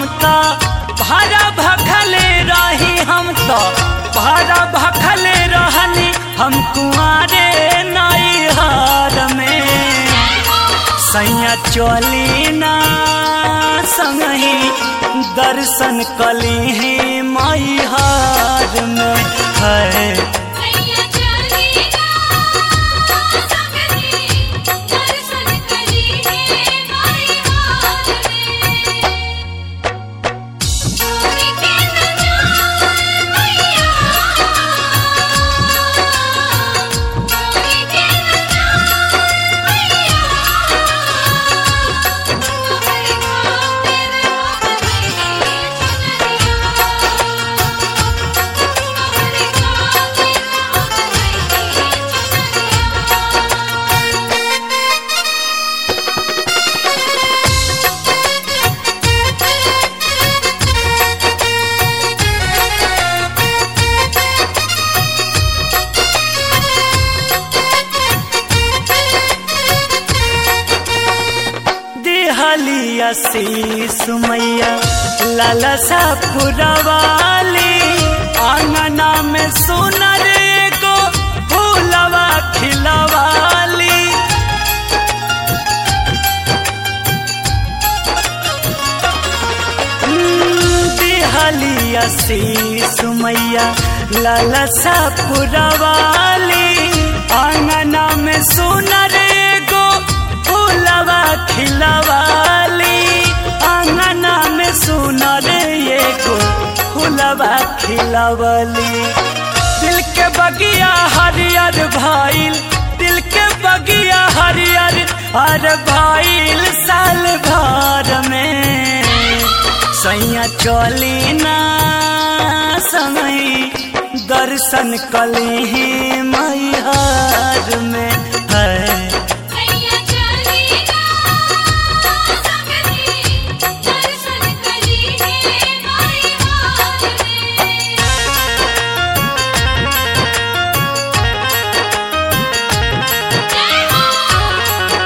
तो भारा भखले रही हम तो भारा भखले रहनी हम कुआरे नैहर में सैया चली ना संगही दर्शन कली है मैहर में है मैया चली ना सकती दर्शन करी है माई हाल में चोरी के न जाए मैया चोरी के न जाए मैया तुम्हारे खातिर अपने तुम्हारे खातिर देहलिया शीस मैया लालसा पुरवाली आंगना में सुनर को फूलवा खिलवाली देहलिया शीस मैया लालसा पुरवाली आंगना में सुनर को फूलवा खिलवाली आंगना में सुनर ये को फूलवा खिलवली दिल के बगिया हरियर भाईल दिल के बगिया हरियर हर भाईल साल भर में सैया चली ना समय दर्शन कली ही मैहर में है मैया चली ना सकती दर्शन करी है माई हाल में जय हो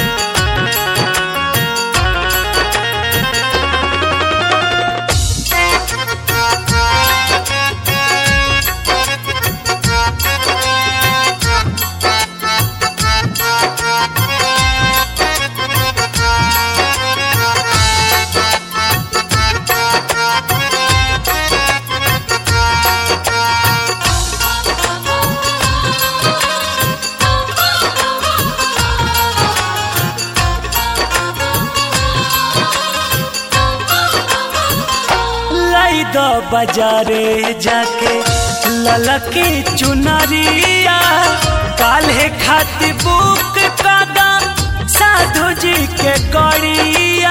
लाई दो बाजारे जाके ललकी चुनरिया काल्हे खाती बुक कादा साधु जी के गड़िया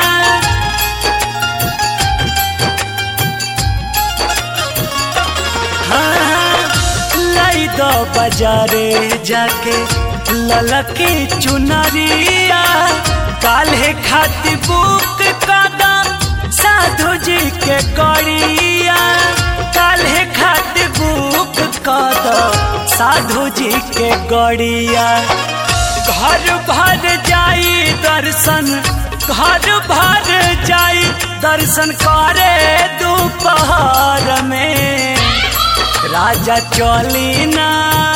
हाँ, लाई दो बाजारे जाके ललकी चुनरिया काल्हे खाती बुक कादा साधु जी के गड़िया काल्हे खाती बुक कादा साधु जी के गड़िया घर भर जाई दर्शन घर भर जाई दर्शन करे दोपहर में राजा चली ना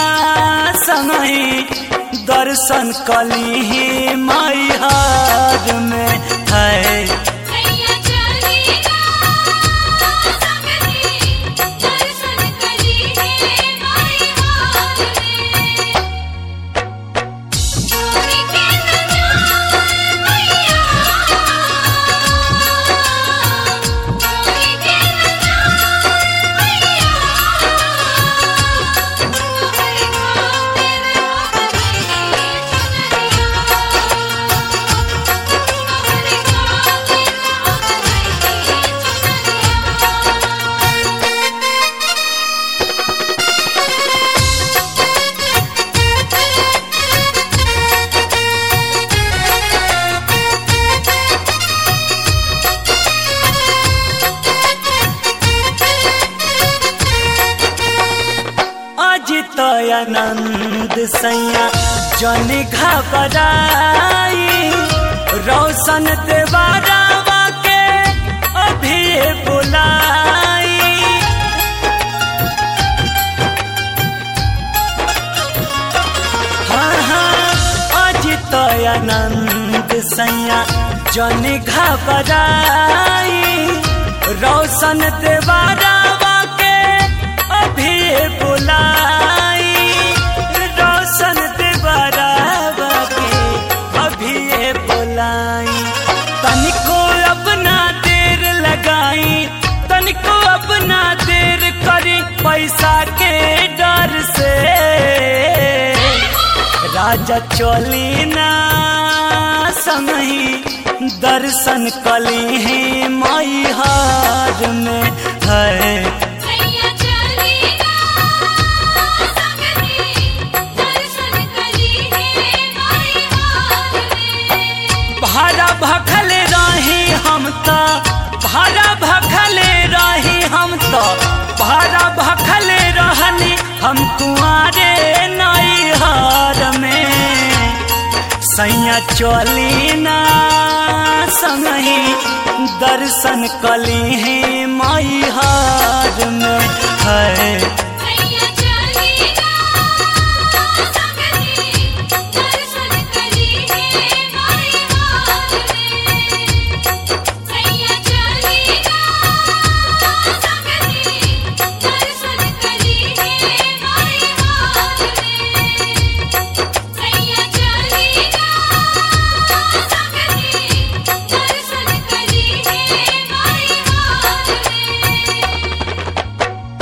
समय दर्शन कली ही मैहर में है मैया चली ना सकती दर्शन करी है माई हाल में चोरी के न जाए मैया चोरी के न जाए मैया तुम्हारे खातिर अपने तुम्हारे खातिर अजित आनंद सैया जन घबराई रोशन देवारावा के अभी जन घबराई रोशन देवारावा के अभी बुलाई रोशन देवारावा के अभी बुलाई तनिको अपना देर लगाई तनिको अपना देर करी पैसा के डर से राजा चली ना संगही दर्शन कली है माई हार में है सैया चलेगा संगति दर्शन कली है माई हार में भाड़ा भखले रही हम तो भाड़ा भखले रही हम तो भाड़ा भखले रहनी हम कुआरे नई हार में सैया चली ना संगही दर्शन कली है माई हार में है